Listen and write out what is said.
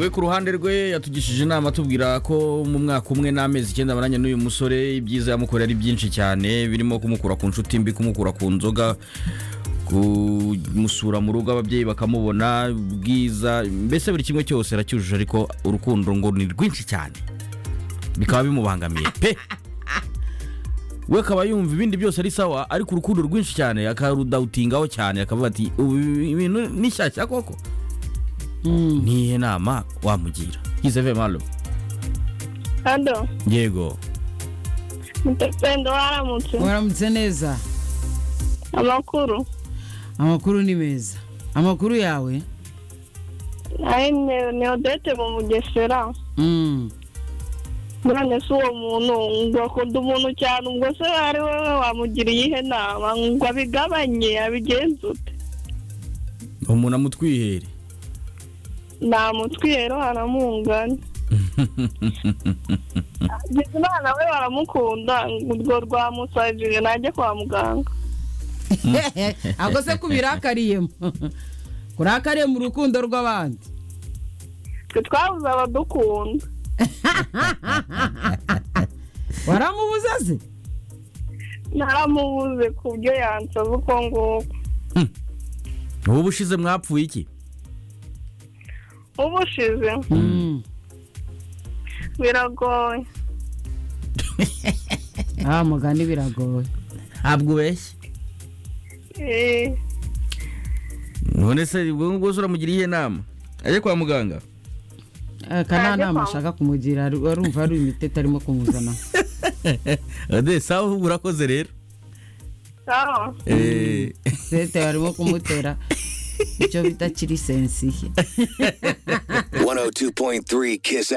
we ku ruhande rwe yatugishije inama atubwira ko mu mwaka umwe n'amezi icyenda amaranye n'uyu musore ibyiza yamukorera ari byinshi cyane birimo kumukura ku nshuti mbi kumukura ku nzoga kumusura mu rugo ababyeyi bakamubona ubwiza mbese buri kimwe cyose aracyujuje ariko urukundo ngo ni rwinshi cyane bikaba bimubangamiye pe we akaba yumva ibindi byose ari sawa ariko urukundo rwinshi cyane akarudawutingaho cyane akavuga ati ubu ibintu ni shyashya koko n'iyihe nama wamugira yizeve malo hado yego mutekendo waramutse waramutse neza amakuru amakuru ni meza amakuru yawe ari ne- ni odete mu mugesera Mm. none si uwo muntu ngo akunda umuntu cyane ubwo se ari wowe wamugira iyihe nama ngo abigabanye abigenze ute umuntu amutwihere namutwiyero haramungana bizimana we baramukunda ngo urwo rwamusajije najye kwa muganga ako se kubirakariyemo kurakariye mu rukundo rw'abandi twe twabuze abadukunda waramubuza se naramubuze ku byo yansaba uko nguko ubu ushize mwapfuye iki ubu ushize Mm. biragoye ah mugani biragoye ntabwo ubeshye Eh, none se ubwo ngubu uramugira iyihe nama ajye kwa muganga akananama ashaka kumugira ari- arumva ari imiti atarimo kumuzana ade sawa urakoze rero sawa Eh, sete barimo kumutera icyo bita kiri sensiye 102.3 Kiss